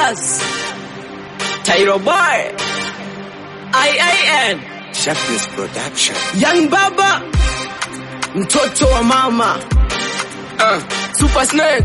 Brothers, Tyro Boy, IIN, Sharpness Production. Young Baba, mtoto wa mama, uh, Super Snake,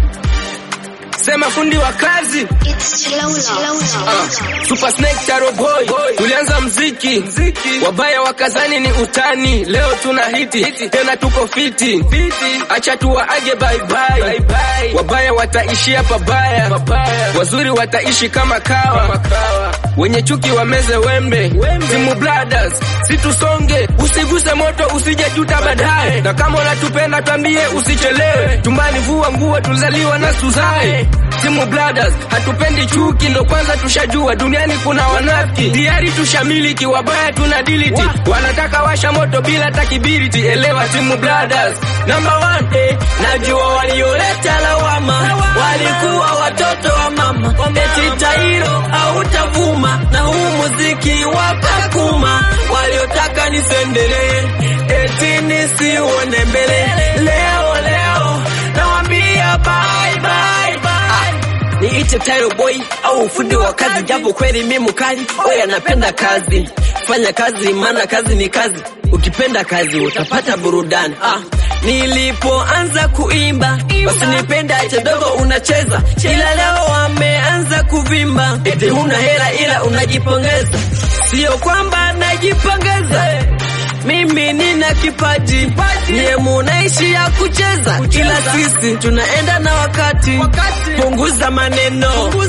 sema fundi wa kazi It's Lola. Uh, Super Snake Taro Boy, tulianza mziki wabaya wakazani ni utani, leo tuna hiti tena tuko fiti, acha tuwaage bye bye, wabaya wataishia pabaya, wazuri wataishi kama kawa, wenye chuki wameze wembe, Timu Brothers situsonge, usiguse moto usije juta baadaye, na kama unatupenda twambie usichelewe, tumbani vua nguo tulizaliwa na suzae Timu Brothers hatupendi chuki, ndo kwanza tushajua duniani kuna wanafiki, tayari tushamiliki, wabaya tuna diliti, wanataka washa moto bila takibiriti. Elewa Timu Brothers number one, eh, najua walioleta lawama walikuwa watoto wa mama, eti Tairo hautavuma na huu muziki wakakuma, waliotaka nisendelee, eti nisione mbele, leo leo nawambia bye bye bye niite Tyro Boy au fundi wa kazi, japo kweli mimi mkali, wewe anapenda kazi. Fanya kazi, maana kazi ni kazi. Ukipenda kazi utapata burudani. Ah, nilipoanza kuimba basi nipenda kidogo unacheza, ila leo wameanza kuvimba, eti huna hela ila unajipongeza. Sio kwamba najipongeza mimi nina kipaji, niye munaishi ya kucheza, ila sisi tunaenda na wakati. Punguza maneno,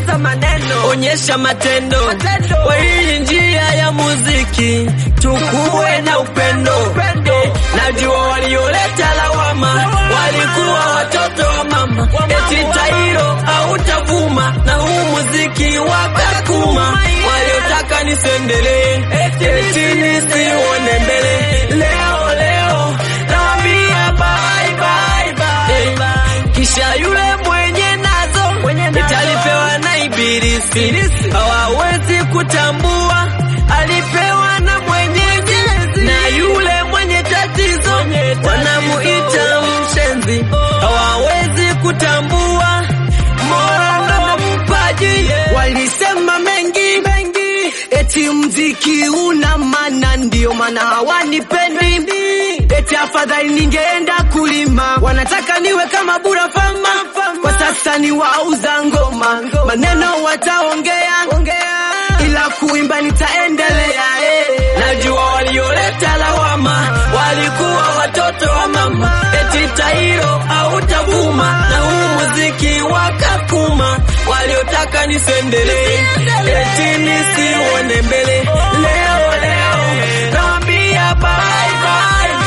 onyesha matendo. Kwa hii njia ya muziki tukuwe na upendo. Eh, Najua walioleta lawama walikuwa watoto wa mama, eti Tairo hautavuma na huu muziki wakakuma, waliotaka nisendelee, eti nisione mbele. Leo leo nawambia bye bye bye, kisha yule mwenye nazo italipewa na ibilisi, hawawezi kutambua alipewa na Mwenyezi, na yule mwenye tatizo wanamuita mshenzi, hawawezi kutambua Mola ndo mpaji. Walisema mengi mengi, eti mziki una maana, ndio maana hawanipendi. Eti afadhali ningeenda kulima, wanataka niwe kama Bura Fama. Kwa sasa ni wauza ngoma, maneno wataongea, ila kuimba nitaendelea. eh. Najua walioleta lawama walikuwa watoto wa mama, eti Tairo hautavuma na huu muziki wakakuma, waliotaka nisendelee, eti nisione mbele. Leo leo nawambia bye bye.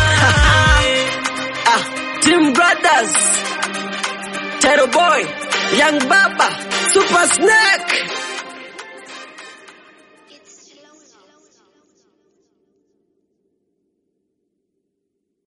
ah, Team Brothers, Tero Boy, Young Baba, Super Snake